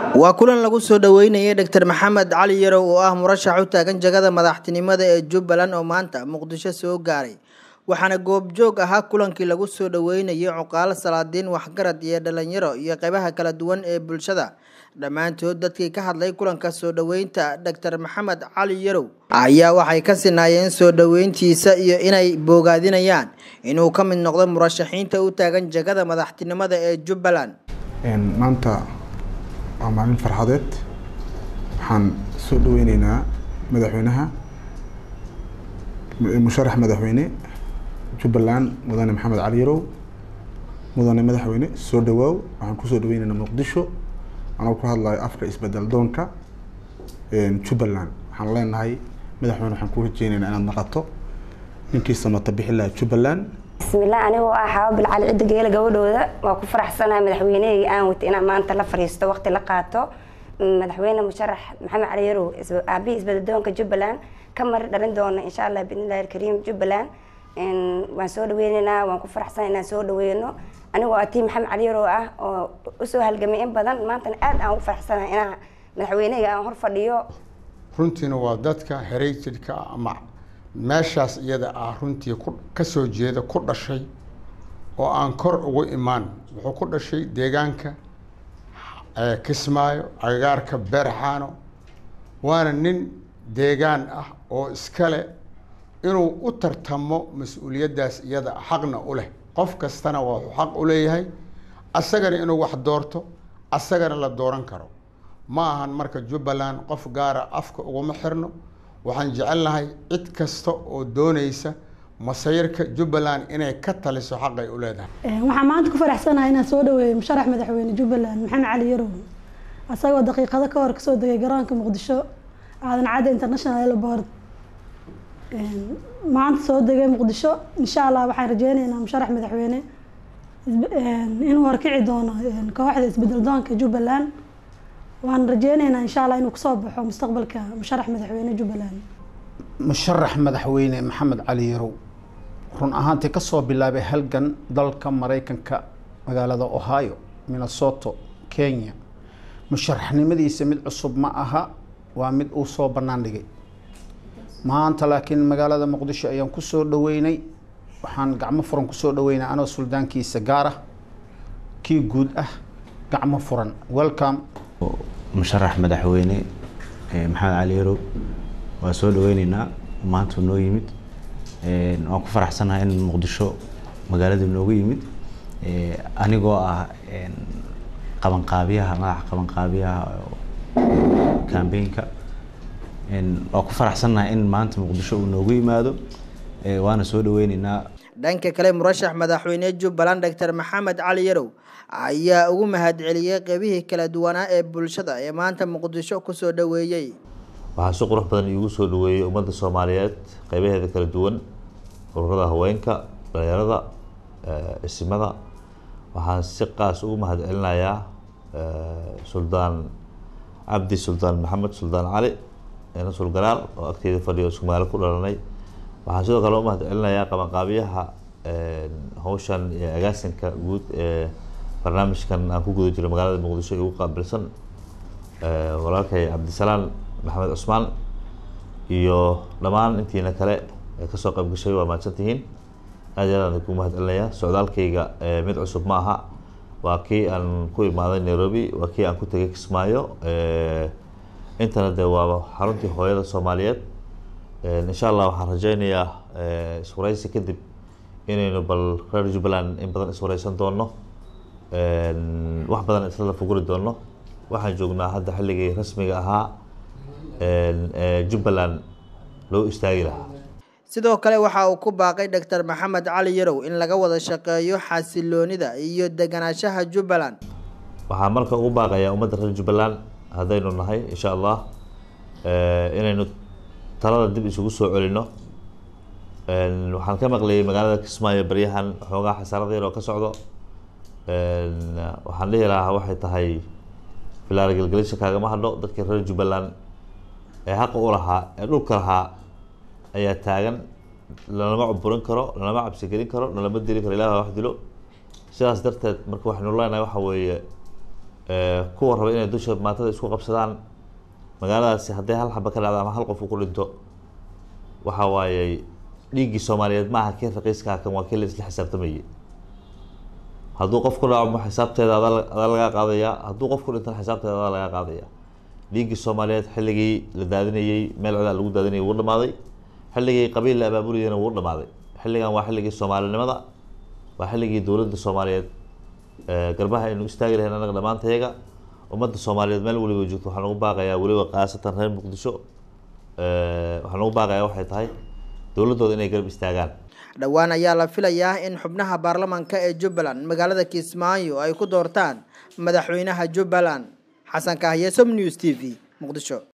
waa kulan lagu soo dhoweynayay dr maxamed cali yarow oo ah murashax u taagan jagada madaxtinimada ee jubbaland oo maanta muqdisho soo gaaray waxaana goobjoog ahaa kulankii lagu soo dhoweynayay cuqaalo salaadiin waxgarad iyo dhalinyaro iyo qeybaha kala duwan ee bulshada dhammaantood dadkii ka hadlay kulanka soo dhoweynta dr maxamed cali yarow ayaa waxay ka sinaayeen soo dhoweyntiisa iyo inay boogaadinayaan inuu ka mid noqdo murashaxiinta u taagan jagada madaxtinimada ee jubbaland maanta waa maalin farxadeed waxaan soo dhaweyneynaa madaxweynaha musharax madaxweyne jubbaland mudane maxamed cali yarow mudane madaxweyne soo dhawaaw waxaan kusoo dhaweyneynaa muqdisho anoo ku hadlayo afka isbedel doonka jubbaland waxaan leenahay madaxweyne waxaan ku rajeyneynaa inaad naqato ninkii samata bixi lahaa jubbaland bismillaah anigoo ah xaabo bilcali cidda geela gabadhooda waa ku faraxsanahay madaxweynehayga aan wata inaan maanta la fariisto waqti la qaato madaxweyne musharax maxamed cali yarow aabihii isbadadoonka jubbaland ka mari dhalin doona insha allah biidnillahi alkariim jubbaland waan soo dhaweyneynaa waan ku faraxsanahay inaan soo dhaweyno anigoo atii maxamed cali yarow ah oo usoo halgamay in badan maantana aad aan ugu faraxsanahay inaan madaxweynehayga aan hor fadhiyo runtiina waa dadka heritage-ka ama meeshaas iyada ah runtii ku kasoo jeeda ku dhashay oo aan kor ugu imaan wuxuu ku dhashay deegaanka kismaayo agagaarka beerxaano waana nin deegaan ah oo iskale inuu u tartamo mas-uuliyaddaas iyada xaqna u leh qof kastana waa xaq u leeyahay asagana inuu wax doorto asagana la dooran karo ma ahan marka jubbaland qof gaara afka uguma xirno waxaan jecelnahay cid kasta oo doonaysa masayirka jubbaland inay ka taliso xaqay u leedahay waxaan maanta ku faraxsanahay inaan soo dhaweeyo musharax madaxweyne jubbaland maxamed cali yarow asagoo daqiiqado ka hor kasoo degay garoonka muqdisho aadan cadde international airport maanta soo degay muqdisho insha allah waxaan rajeyneynaa musharax madaxweyne inuu horkici doono kooxda isbedel doonka jubbaland waan rajeyneynaa insha allah inuu kasoo baxo mustaqbalka musharax madaxweyne jubbaland musharax madaxweyne maxamed cali yarow run ahaantii kasoo bilaabay halgan dalka maraykanka magaalada ohio minnesoto kenya musharaxnimadiisa mid cusub ma aha waa mid uu soo bannaan dhigay maanta laakiin magaalada muqdisho ayaan kusoo dhaweynay waxaan gacmo furan kusoo dhaweynay anoo suldaankiisa gaar ah kii guud ah gacmo furan welcome musharax madaxweyne maxamed cali yarow waa soo dhaweyneynaa maanta noo yimid waan ku faraxsanahay in muqdisho magaaladii noogu yimid anigoo ah qabanqaabiyaha madaxa qabanqaabiyaha cambaynka waa ku faraxsanahay in maanta muqdisho uu noogu yimaado waana soo dhaweyneynaa dhanka kale murashax madaxweyne jubbaland doctor maxamed cali yarow ayaa ugu mahadceliyey qeybihii kala duwanaa ee bulshada ee maanta muqdisho kusoo dhaweeyey waxaa si qurux badan iigu soo dhaweeyey ummadda soomaaliyeed qeybaheeda kala duwan ururada haweenka dhalinyarada isimada waxaan si qaas ugu mahadcelinayaa suldaan cabdi suldaan maxamed suldaan cali nasul garaal oo agteeda fadhiyo isku magaalo ku dhalanay waxaan sidoo kale u mahadcelinayaa qabanqaabiyaha hawshan iyo agaasinka guud ee barnaamijkan aan ku guda jiro magaalada muqdisho igu qaabilsan walaalkay cabdisalaan maxamed cusmaan iyo dhammaan intiina kale ee kasoo qayb gashay waa mahadsantihiin aad iyo aad ku mahadcelinayaa socdaalkayga mid cusub ma aha waa kii aan ku imaaday nairobi waa kii aan ku tegay kismaayo intana de waa xaruntii hooyada soomaaliyeed insha allah waxaan rajeynayaa iswareysi kadib inaynu bal reer jubbaland in badan iswareysan doono wax badan isla fuguri doono waxaan joognaa hadda xilligii rasmiga ahaa jubbaland loo istaagi lahaa sidoo kale waxa uu ku baaqay doctor maxamed cali yarow in laga wada shaqeeyo xasiloonida iyo deganaanshaha jubbaland waxaan marka ugu baaqayaa ummadda reer jubbaland haddaynu nahay insha allah inaynu talada dib isugu soo celino waxaan ka maqlayay magaalada kismaayo baryahan xoogaa xasaarada yar oo ka socdo waxaan dhihi lahaa waxay tahay filaara gelgelisha kaagama hadho dadkii reer jubbaland ee xaqa u lahaa ee dhulka lahaa ayaa taagan lalama cuburin karo lalama cabsigelin karo lalama dili karo ilaah wax dilo sidaas darteed marka waxaynu leenahay waxa weeye kuwa raba inay dusha maatada isku qabsadaan magaaladaasi hadday hal xaba ka dhacdo ama hal qof uu ku dhinto waxa waaye dhiiggii soomaaliyeed maaha kii raqiiska kan waa kii la isla xisaabtamayay hadduu qof ku dhaco xisaabteeda adaa lagaa qaadaya hadduu qof ku dhintana xisaabteeda adaa lagaa qaadaya dhiiggii soomaaliyeed xilligii la daadinayey meel codaa lagu daadinayay wuu dhamaaday xilligii qabiil la abaabulayana wuu dhamaaday xilligan waa xilligii soomaalinimada waa xilligii dowladda soomaaliyeed garbaha aynu istaagi lahayn anaga dhammaantayaga ummadda soomaaliyeed meel waliba joogto waxaan ugu baaqayaa weliba khaasatan reer muqdisho waxaan ugu baaqayaa waxay tahay dowladdooda inay garab istaagaan dhowaan ayaa la filayaa in xubnaha baarlamaanka ee jubbaland magaalada kismaayo ay ku doortaan madaxweynaha jubbaland xasan kahye som news t v muqdisho